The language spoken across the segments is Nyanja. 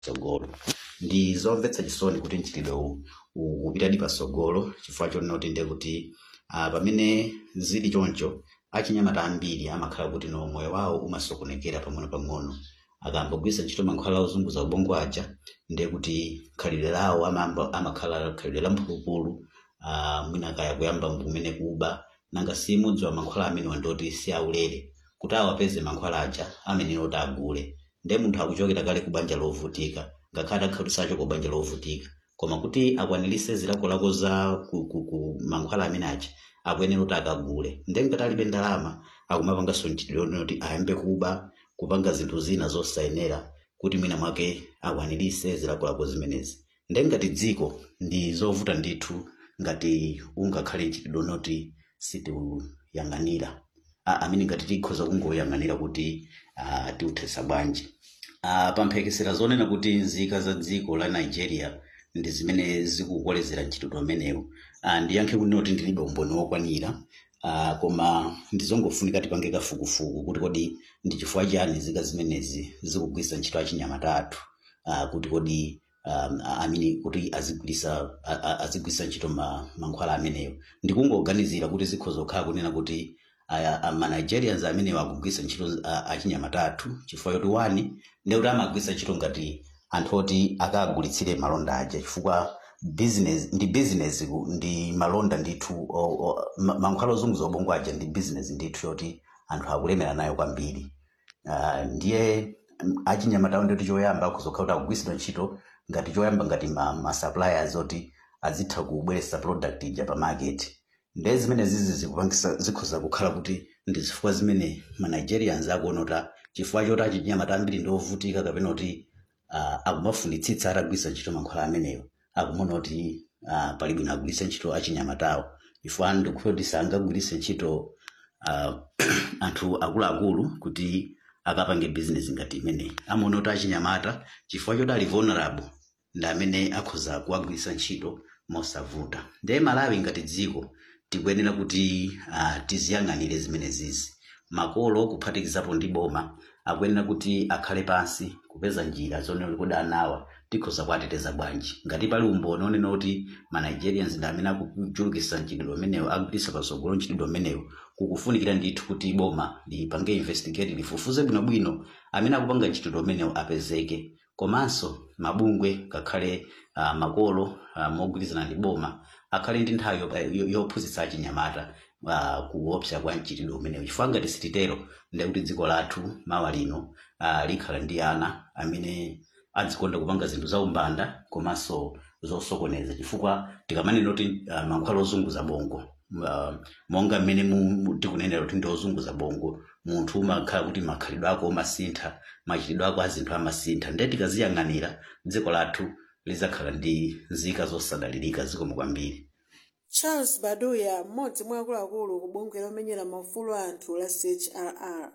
patsogolo ndi zomvetsa chisoni kuti mchitidwe uwu ukupitadi patsogolo chifukwa chonena kuti ndiye kuti ah, pamene zili choncho achinyamata ambiri amakhala kuti no moyo wawo umasokonekera pang'ono-pang'ono akambogwiritsa ntchito mankhwala ozunguza ubongo aja ndiye kuti khalidwe lawo amamba- amakhala khalidwe la mphulupulu ah, mwina kaya kuyamba kumene kuba nanga simudziwa mankhwala amenewa ndoti si aulere kuti awapeze mankhwala aja amenewo kuti agule ndiye munthu akuchokera kale ku banja lovutika ngakhale akhalisacho ku banja lovutika koma kuti akwanirise zilakolako za ku, ku, ku mankhwala amene aja akuyenera kuti akagule ndiye ngati alibe ndalama akumapanganso mchitidwe onena kuti ayambe kuba kupanga zinthu zina zosayenera kuti mwina mwake akwanirise zilakolako zimenezi ndiye ngati dziko ndi zovuta ndithu ngati ungakhale mchitidwe onoti sitiuyang'anira Ah, amene ngati tikhoza kungoyang'anira kuti ah, tiuthesa bwanji Ah, pamphekesera zonena kuti nzika za dziko la nigeria ndi zimene zikukolezera mchitidwe umenewu Ah, ndiyankhe kunena kuti ndilibe umboni wokwanira Ah, koma ndizongofunika tipange kafukufuku kuti kodi ndi chifukwa chani nzika zimenezi zikugwiritsa ntchito achinyamata athu Ah, kuti kodi um, amene kuti azigwirisa a- a- azigwirisa ntchito ma, mankhwala amenewo ndikungoganizira kuti zikhoza kukhala kunena kuti aya a- ma nigerians amene akugwirisa ntchito a- achinyamata athu chifukwa choti wani ndi kuti amagwirisa ntchito ngati anthu oti akagulitsire malonda aja chifukwa business ndi business ku- ndi malonda ndithu o- o- ma- mankhwala ozunguza ubongo aja ndi business ndithu yoti anthu akulemera nayo kwambiri Ah, ndiye mm, achinyamata ndoti choyamba akuzokhala kuti akugwiritsidwa ntchito ngati choyamba ngati ma, ma suppliers oti azitha kubweretsa product ija pa market ndiye zimene zizi zikupangisa zikhoza kukhala kuti ndi zifukwa zimene ma nigerians akuona kuti ah, chifukwa choti achinyamata ambiri ndi ovutika kapena kuti uh, akumafunitsitsa atagwiritsa ntchito mankhwala amenewo akumaona kuti uh, pali bwino agwiritse ntchito achinyamatawo chifukwa ndikukhulupirira kuti sangagwiritse ntchito uh, anthu akuluakulu kuti akapange business ngati imeneyi amaona kuti achinyamata chifukwa choti ali vulnerable ndi amene akhoza kuwagwiritsa ntchito mosavuta ndiye malawi ngati dziko tikuyenera kuti uh, tiziyang'anire zimenezizi makolo kuphatikizapo ndi boma akuyenera kuti akhale pansi kupeza njira zonena kuti anawa tikhoza kuwateteza bwanji ngati pali umboni onena kuti ma nigerians ndi amene akuchulukitsa mchitidwe umenewo akugwiritsa patsogolo mchitidwe umenewo kukufunikira ndithu kuti boma lipange investigate lifufuze bwinobwino amene akupanga mchitidwe umenewo apezeke komanso mabungwe ngakhale uh, makolo uh, mogwirizana ndi boma akhale ndi nthawi yopa- yo- yophunzitsa achinyamata uh, kuopsa kwa mchitidwe umenewu chifukwa ngati sititero ndiye kuti dziko lathu mawa lino uh, likhala ndi ana amene adzikonda kupanga zinthu za umbanda komanso zosokoneza chifukwa tikamanena kuti uh, mankhwala ozunguza bongo uh, monga mmene mu- mu- tikunenera kuti ndi ozunguza bongo munthu umakhala kuti makhalidwe ako umasintha machitidwe ako azinthu amasintha ndiye tikaziyang'anira dziko lathu lizakhala ndi nzika zosadalirika zikomo kwambiri charles baduya mmodzi mwa akuluakulu ku bungwe lomenyera maufulu a anthu la chrr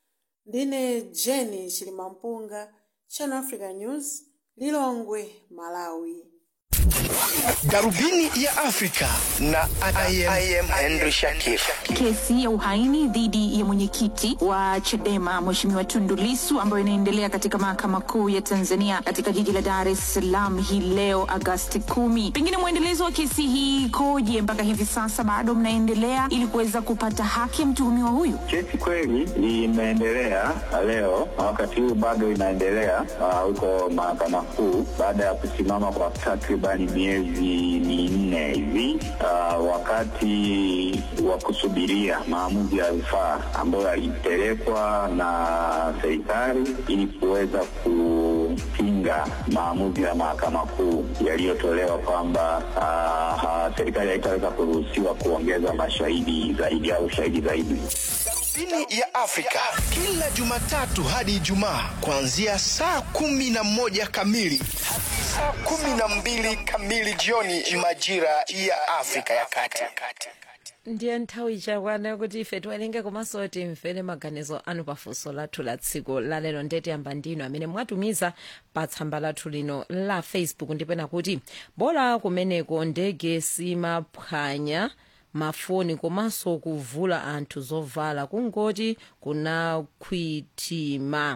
ndine jeni chilimampunga channel africa news lilongwe malawi darubini ya afrika na I am, I am henry shakif Kesi ya uhaini dhidi ya mwenyekiti wa Chadema Mheshimiwa Tundu Lissu ambayo inaendelea katika mahakama kuu ya Tanzania katika jiji la Dar es Salaam hii leo Agasti kumi. Pengine mwendelezo wa kesi hii ikoje mpaka hivi sasa, bado mnaendelea ili kuweza kupata haki ya mtuhumiwa huyu? Kesi kweli imeendelea leo na wakati huu bado inaendelea ah, huko mahakama kuu baada ya kusimama kwa takribani miezi minne hivi, ah, wakati wa kusubiria maamuzi ya rufaa ambayo yalipelekwa na serikali ili kuweza kupinga maamuzi ya mahakama kuu yaliyotolewa kwamba ah, ah, serikali haitaweza kuruhusiwa kuongeza mashahidi zaidi au shahidi zaidi. darubini ya afrika kila jumatatu hadi ijumaa kuanzia saa kumi na moja kamili hadi saa kumi na mbili kamili jioni majira ya afrika ya kati ndiye nthawi chakwana kuti ife tiwerenge komanso timvere maganizo anu pafunso lathu la tsiku lalero ndeti yamba ndinu amene mwatumiza pa tsamba lathu lino la facebook ndipena kuti bola kumeneko ndege simaphwanya mafoni komanso kuvula anthu zovala kungoti kunakhwitima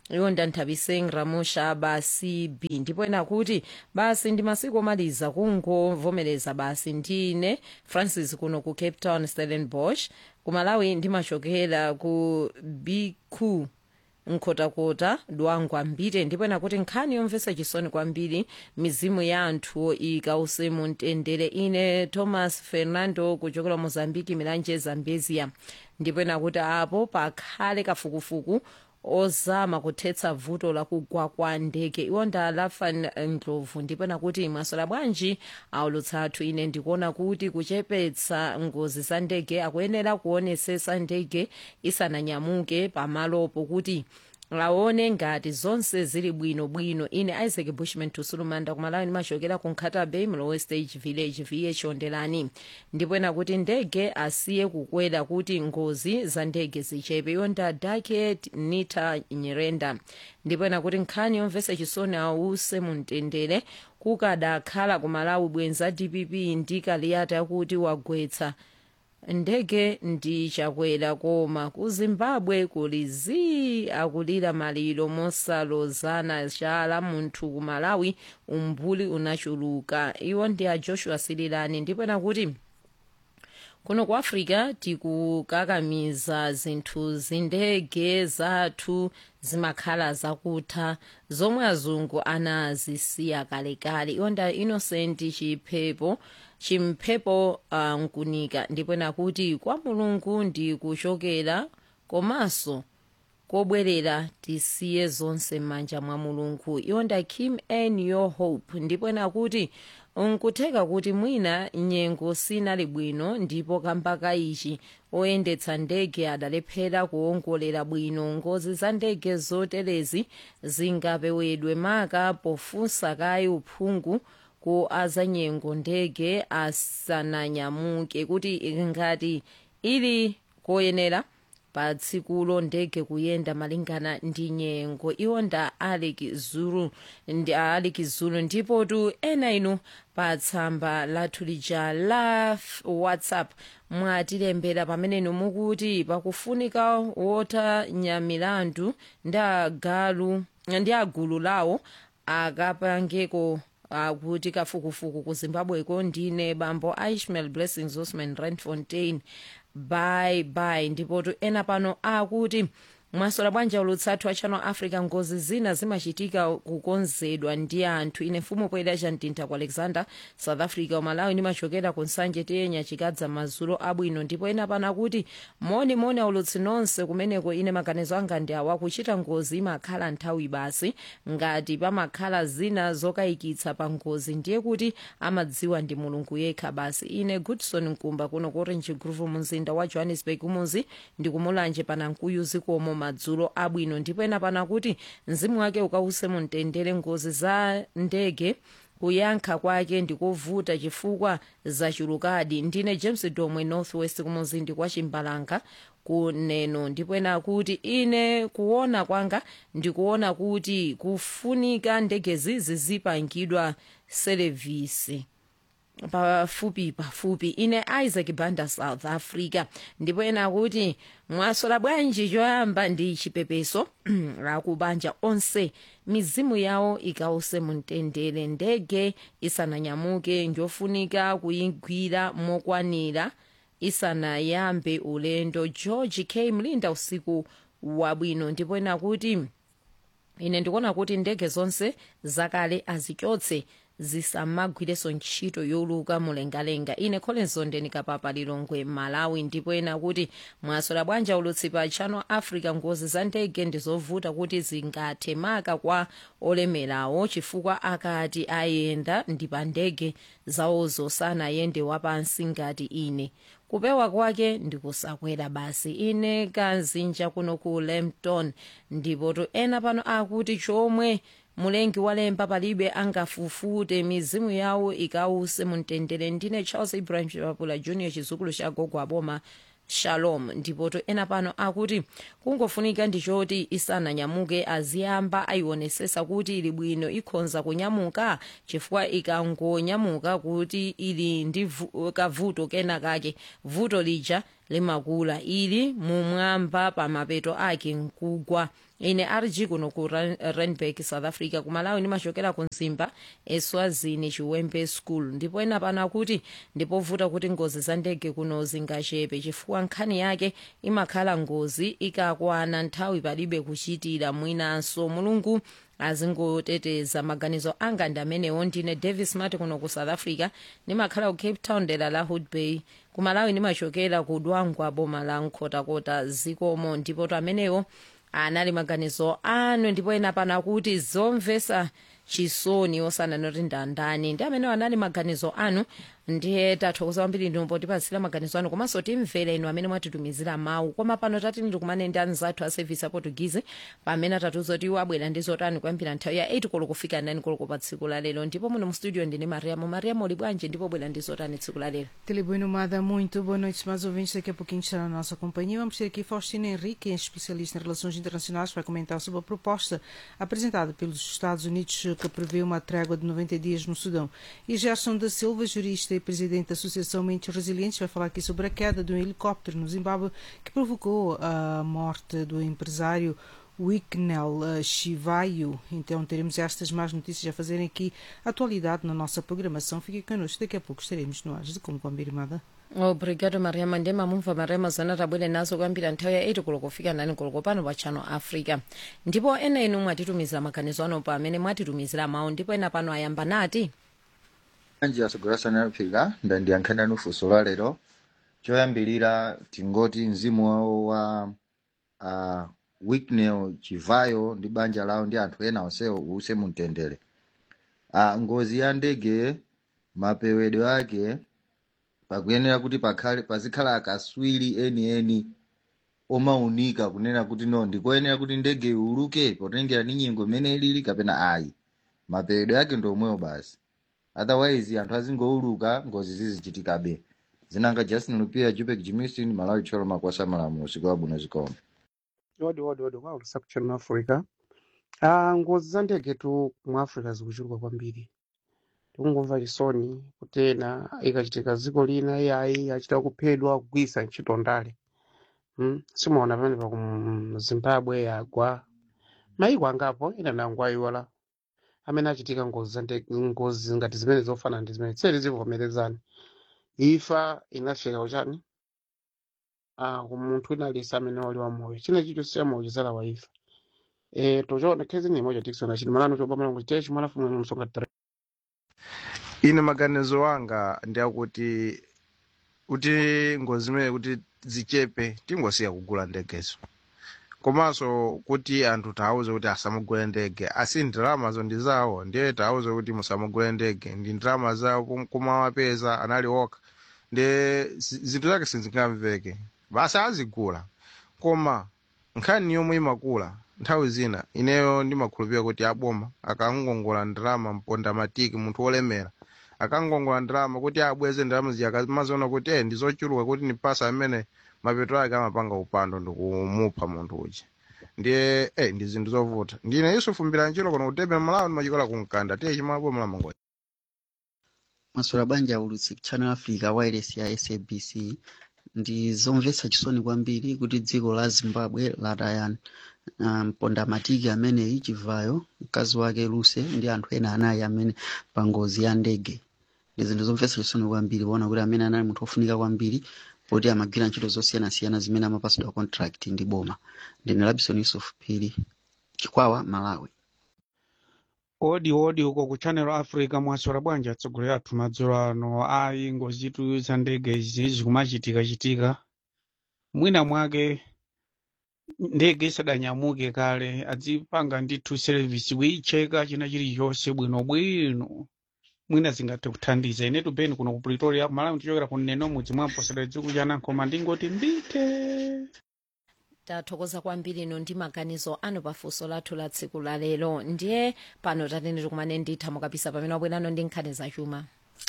iwo ndanthabiseng ramusha basi b ndipo ena kuti basi ndi masiku omaliza kungovomereza basi ndine francis kuno ku cape town stellenbosch ku malawi ndimachokera ku bq nkhotakota dwangwa mbite ndipo ena kuti nkhani yomvetsa chisoni kwambiri mizimu ya anthu ikause mu mtendere ine thomas fernando kuchokera mozambiki milanje zambezia ndipo ena kuti apo pakhale kafukufuku ozama kuthetsa vuto lakugwa kwa ndege iwo ndalafan ndlovu ndipo nakuti mwasola bwanji aulutsa athu ine ndikuona kuti kuchepetsa ngozi za ndege akuyenera kuonesesa ndege isananyamuke pamalopo kuti aone ngati zonse zili bwinobwino ine isaac bushman tusulumanda kumalawi ndimachokera ku nkhata bay mlowe stage village vh ondelani ndipo ena kuti ndege asiye kukwera kuti ngozi za ndege zichepe iwo nda daket nita nyerenda ndipo ena kuti nkhani yomvetsa chisoni ause mu mtendere kukadakhala ku malawi bwenza dpp ndi kaliyata yakuti wagwetsa ndege ndi chakwera koma ku zimbabwe kuli zii akulira maliro mosalozana chala munthu ku malawi umbuli unachuluka iwo ndi a joshua sililani ndipo nakuti kuno ku africa tikukakamiza zinthu zindege zathu zimakhala zakutha zomwe azungu anazisiya kalekale iwo nda innocent chiphepo chimphepo uh, nkunika ndipo nakuti kwa mulungu ndi kuchokera komanso kobwerera tisiye zonse m'manja mwa mulungu iwo nda kim n your hope ndipo nakuti nkutheka kuti mwina nyengo sinali bwino ndipo kambaka ichi oyendetsa ndege adalephera kuwongolera bwino ngozi za ndege zoterezi zingapewedwe maka pofunsa kayi uphungu ku azanyengo ndege asananyamuke kuti ngati ili koyenera pa tsikulo ndege kuyenda malingana ndi nyengo iwo nda aliki zulu ndi aliki zulu ndipo tu ena inu pa tsamba lathu lija la whatsapp mwatilembera pamene inu mukuti pakufunika wotanyamilandu ndi agalu ndi agulu lawo akapangeko akuti kafukufuku ku zimbabweko ndine bambo ishmael blessings osman randfontein bye bye ndipotu ena pano akuti mwasola bwanja ulutsathu a channel africa ngozi zina zimachitika kukonzedwa ndi anthu ine mfumu poyera chamtintha ku alexander south africa umalawi ndimachokera ku nsanje tiyenya chikadza mazulo abwino ndipo ena pano akuti moni moni aulutsi nonse kumeneko ine maganizo anga ndi awa kuchita ngozi imakhala nthawi basi ngati pamakhala zina zokayikitsa pa ngozi ndiye kuti amadziwa ndi mulungu yekha basi ine goodson nkumba kuno ku orange groove mumzinda wa johannesburg umuzi ndikumulanje panankuyu zikomo madzulo abwino ndipo ena pano kuti mzimu wake ukause mumtendere ngozi za ndege kuyankha kwake ndikovuta chifukwa zachulukadi ndine james domwe northwest kumuzindi kwa chimbalanga kuneno ndipo ena akuti ine kuona kwanga ndikuona kuti kufunika ndegezi zizipangidwa serevisi pafupi pafupi ine isaac banda south africa ndipo ena akuti mwasola bwanji choyamba ndi chipepeso akubanja onse mizimu yawo ikause mumtendere ndege isananyamuke njofunika kuyigwira mokwanira isanayambe ulendo george k mlinda usiku wabwino ndipo ena akuti ine ndikuona kuti ndege zonse zakale azichotse zisamagwireso ntchito yoluka mulengalenga ine collinson nikapapa lilongwe malawi ndipo ena kuti mwasola bwanja ulutsi pa channel africa ngozi za ndege ndizovuta kuti zingathe maka kwa olemerawo chifukwa akati ayenda ndi pa ndege zawozo sanayende wapansi ngati ine kupewa kwake ndikusakwera basi ine kazinja kuno ku lempton ndipo to ena pano akuti chomwe mulengi walemba palibe angafufute mizimu yawo ikause mumtendere ndine charles ibrahim chipapula junior chizukulu cha gogo aboma shalom ndipoto ena pano akuti kungofunika ndichoti isananyamuke aziyamba ayionesesa kuti ili bwino ikhonza kunyamuka chifukwa ikangonyamuka kuti ili ndi vu- kavuto kena kake vuto lija limakula ili mumwamba pa mapeto ake nkugwa ine rg kuno ku Ran- randburg south africa kumalawi ndimachokera ku nzimba eswazini chiwembe school ndipo ena pano akuti ndipovuta kuti ngozi za ndege kuno zingachepe chifukwa nkhani yake imakhala ngozi ikakwana nthawi palibe kuchitira mwinanso mulungu azingoteteza maganizo anga ndi amenewo ndine davis mati kuno ku south africa ndimakhala ku cape town dera la hood bay kumalawi ndimachokera ku dwangwa boma la nkhotakota zikomo ndipo to amenewo anali maganizo anu ndipo ena pano akuti zomvesa chisoni osananoti ndandani ndi amenewo anali maganizo anu ndiye tathokoza kwambiri ndi potipatsira maganizo anu komanso timvera inu amene mwatitumizira mawu koma pano tati ndikumane ndi anzathu a service a portuguese pamene atatiuza kuti iwo abwera ndi zotani kuyambira nthawi ya 8 koloko kufika 9 koloko pa tsiku la lero ndipo muno mu studio ndine mariamo mariamo uli bwanji ndipo bwera ndi zotani tsiku la lero Tele Nomada, muito boa noite, mais ouvintes. Daqui a pouquinho está na nossa companhia. Vamos ter aqui Faustina Henrique, especialista em relações internacionais, para comentar sobre a proposta apresentada pelos Estados Unidos que prevê uma trégua de 90 dias no Sudão. E Gerson da Silva, jurista e presidente da Associação Mentes Resilientes, vai falar aqui sobre a queda de um helicóptero no Zimbábue que provocou a morte do empresário Wicknell uh, Chivaio. Então teremos estas más notícias a fazerem aqui atualidade na nossa programação. Fique connosco, daqui a pouco estaremos no ar de como combinada. obrigado mariama ndi mamumva mariama zana tabwere nazo kuyambira nthawi ya 8 koloko kufika 9 koloko pano pa channel africa ndipo ena inu mwatitumizira maganizo ano pa amene mwatitumizira mawu ndipo ena pano ayamba nati anji asogolera africa ndandiyankhana nufunso la lero choyambilira tingoti mzimu wawo wa uh, wicknell chivayo ndi banja lawo ndi anthu ena onsewo uuse mumtendere uh, ngozi ya ndege mapewedwe ake pakuyenera kuti pakhale pazikhala akaswiri enieni omaunika kunena kuti no ndikoyenera kuti ndege iuluke potengera ni nyengo imene ilili kapena ayi mapewedwe ake ndi omwewo basi otherwise anthu azingouluka ngozi zizichitikabe zinanga justin lupia jupek jimistin malawi tcholo makwasa malamulo usiku wabwino zikomo odi odi odi kwaulusa kuchannel africa ah ngozi za ndege tu mu africa zikuchuluka kwambiri tikungomva chisoni kuti ena ikachitika dziko lina iyayi achita kuphedwa kugwisa ntchito ndale hmm? simuona pamene pa ku zimbabwe yagwa maiko angapo ena nango ayiwala amene achitika ngozi za ndege ngozi ngati zimene zofana ndi zimene tseri zivomerezani ifa inafika uchani ah ku munthu wina alisa amene wali wamoyo china chicho siyamoyo chizala wa ifa eh tochona khezi ni moja tikisona chini malano chobamala ngo chitechi mwalafu mwe msonga tare ine maganizo anga ndi akuti kuti ngozi zimene kuti zichepe tingosiya kugula ndegezo komanso kuti anthu tawuze kuti asamugule ndege asi ndalamazo ndi zawo ndiye tawuze kuti musamugule ndege ndi ndalama zawo kum- kumawapeza anali okha ndi zi- zinthu zake sizingamveke basi azigula koma nkhani yomwe imakula nthawi zina ineyo ndimakhulupirira kuti aboma akangongola ndalama mponda matiki munthu wolemera akangongola ndalama kuti abweze ndalama zija akamaziona kuti eh ndizochuluka kuti nipasa amene mapeto ake amapanga upando ndikumupha munthu uja ndiye eh ndi zinthu zovuta ndine yusufu mbilanjiro kono kutebe malawi ndimachikola kumkanda tiye chimaboma lamangoja maswera banja aulutsi channel africa wireless ya sabc ndi zomvetsa chisoni kwambiri kuti dziko la zimbabwe lataya uh, mpondamatiki ameneyi chivayo mkazi wake luse ndi anthu ena anayi amene pa ngozi ya ndege ndi zinthu zomvetsa chisoni kwambiri kuona kuti amene anali munthu ofunika kwambiri poti amagwira ntchito zosiyanasiyana zimene amapasidwa contract ndi boma ndine labison yusuf phiri chikwawa malawi odi odi uko ku channel africa mwaswera bwanji atsogoleri athu madzulo ano ayi ngozi zitu za ndege izi zikumachitika chitika mwina mwake ndege isadanyamuke kale adzipanga ndithu service kuyicheka china chilichonse bwinobwino mwina zingathe kuthandiza inetu beni kuno ku pretoria malawi tichokera ku neno mudzi mwamposera dziko chanankoma ndingoti mbite tathokoza kwambiri ino ndi maganizo anu pafunso lathu la tsiku la lero ndiye pano tatene tikumane nditha mukapisa pamene wabwerano ndi nkhani zachuma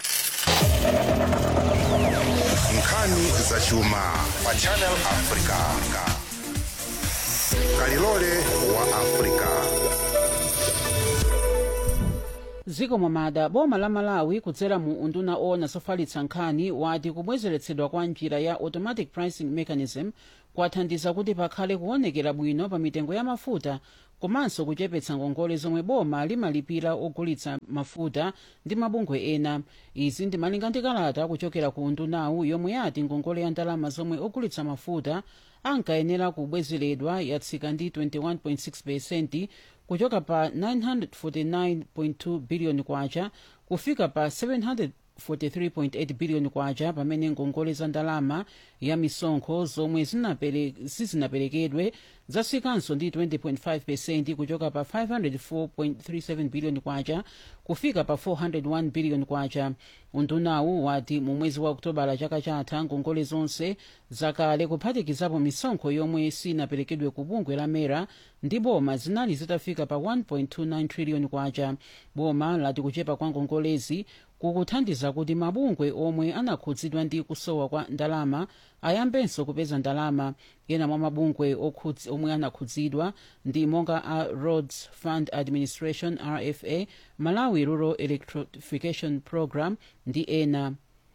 nkhani zachuma pa channel africa kalilole wa africa ziko momada boma la malawi kudzera mu unduna owona zofalitsa nkhani wati kubwezeretsedwa kwa njira ya automatic pricing mechanism kwathandiza kuti pakhale kuonekera bwino pa mitengo ya mafuta komanso kuchepetsa ngongole zomwe boma limalipira ogulitsa mafuta ndi mabungwe ena izi ndimalinga ndi kalata kuchokera ku undunawu yomwe yati ngongole ya ndalama zomwe ogulitsa mafuta ankayenera kubwezeredwa yatsika ndi 21.6 pesenti kuchoka pa 949.2 biliyoni kwacha kufika pa 743.8 biliyoni kwacha pamene ngongole za ndalama ya misonkho zomwe zinapere- sizinaperekedwe zatsikanso ndi 20.5 pesenti kuchoka pa 504.37 biliyoni kwacha kufika pa 401 biliyoni kwacha undunawu wati mu mwezi wa okutobala chaka chatha ngongole zonse zakale kuphatikizapo misonkho yomwe sinaperekedwe ku bungwe la mera ndi boma zinali zitafika pa 1.29 triliyoni kwacha boma lati kuchepa kwa ngongolezi kukuthandiza kuti mabungwe omwe anakhudzidwa ndi kusowa kwa ndalama ayambenso kupeza ndalama ena mwa mabungwe okhudzi- omwe anakhudzidwa ndi monga a roads fund administration rfa malawi rural electrification program ndi ena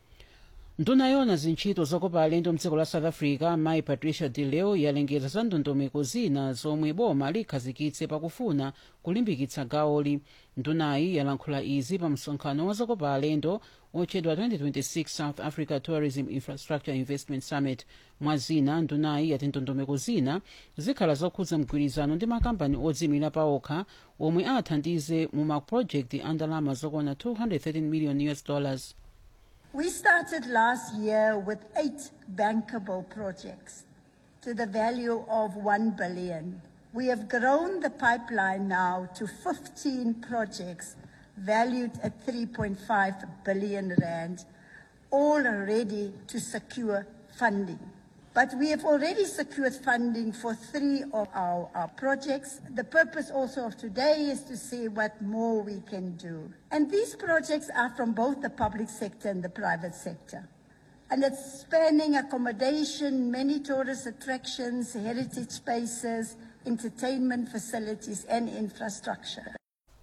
nduna yona zintchito zokopa alendo mdziko la south africa mayi patricia de leo yalengeza za ndondomeko zina zomwe boma likhazikitse pakufuna kulimbikitsa gawoli ndunayi yalankhula izi pa msonkhano wa zokopa alendo otchedwa 2026 south africa tourism infrastructure investment summit mwa zina ndunayi yati ndondomeko zina zikhala zokhudza mgwirizano ndi makampani odzimira paokha omwe athandize mu mapulojekiti a ndalama zokwana 213 million us dollars We started last year with eight bankable projects to the value of 1 billion. We have grown the pipeline now to 15 projects valued at 3.5 billion rand, all ready to secure funding. But we have already secured funding for three of our, our projects. The purpose also of today is to see what more we can do. And these projects are from both the public sector and the private sector. And it's spanning accommodation, many tourist attractions, heritage spaces, entertainment facilities, and infrastructure.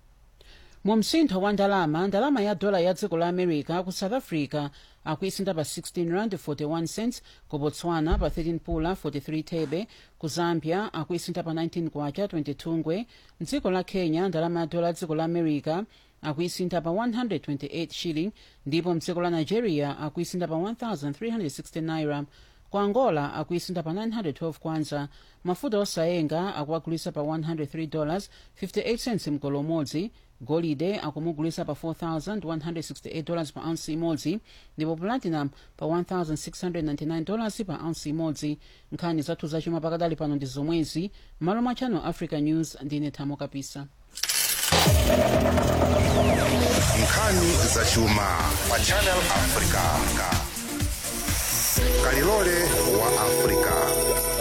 mu msintho wa ndalama ndalama ya dola ya dziko la america ku south africa akuisinda pa 16 rand 41 cents ku botswana pa 13 pula 43 thebe ku zambia akuisinda pa 19 kwacha 22 ngwe mdziko la kenya ndalama ya dola ya dziko la america akuisinda pa 128 shilling ndipo mdziko la nigeria akuisinda pa 1360 naira ku angola akuisinda pa 912 kwanza mafuta osayenga akuagulisa pa 103 dollars 58 cents mgolo umodzi golide akumugulisa pa 4168 dollars pa ounce imodzi ndipo platinum pa 1699 dollars pa ounce imodzi nkhani zathu zachuma pakadali pano ndi zomwezi malo mwa channel africa news ndine thamo kapisa nkhani zachuma pa channel africa kalilole wa africa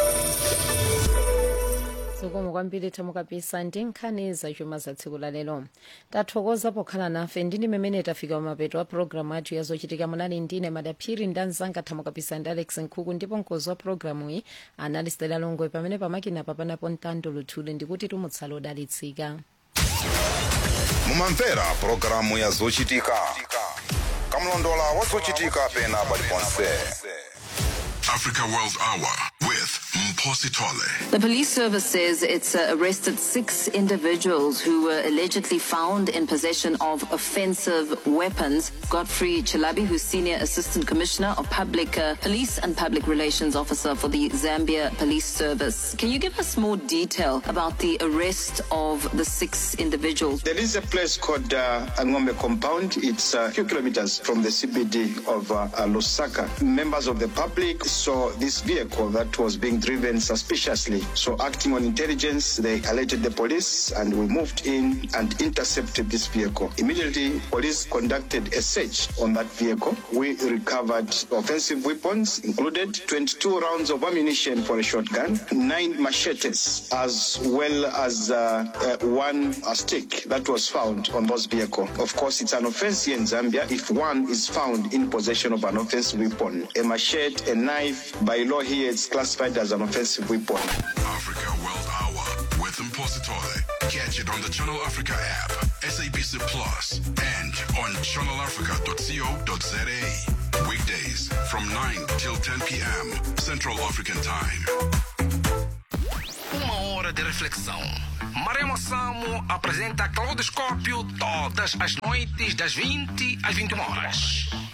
zikomo kwambiri thamo kapisa ndi nkhani zachuma za tsiku la lero tathokoza pokhala nafe ndini mmene tafika kumapeto a programu athu ya zochitika munali ndine madaphiri ndi anzanga thamo kapisa ndi alex nkhuku ndipo mkozi wa programu iyi anali stela longwe pamene pamakina papanapo mtando luthule ndikuti tumutsala odalitsika mumamvera pulogalamu ya zochitika kamlondola wa zochitika pena paliponse Africa World Hour with Mposi Tole. The police service says it's uh, arrested six individuals who were allegedly found in possession of offensive weapons. Godfrey Chilabi, who's Senior Assistant Commissioner of Public uh, Police and Public Relations Officer for the Zambia Police Service. Can you give us more detail about the arrest of the six individuals? There is a place called uh, Angombe Compound. It's a few kilometers from the CBD of uh, uh, Lusaka. Members of the public saw this vehicle that was being driven suspiciously. So, acting on intelligence, they alerted the police and we moved in and intercepted this vehicle. Immediately, police conducted a search on that vehicle. We recovered offensive weapons, included 22 rounds of ammunition for a shotgun, nine machetes, as well as uh, uh, one uh, stick that was found on those vehicle. Of course, it's an offense here in Zambia if one is found in possession of an offensive weapon. A machete, a knife, by law here, it's classified as an offensive weapon. Africa World Hour with Mposi Tole. Catch it on the Channel Africa app, SABC Plus and on channelafrica.co.za. Weekdays from 9 till 10 p.m. Central African Time. Uma hora de reflexão. Maremo Samo apresenta Claudoscópio todas as noites das 20 às 21 horas.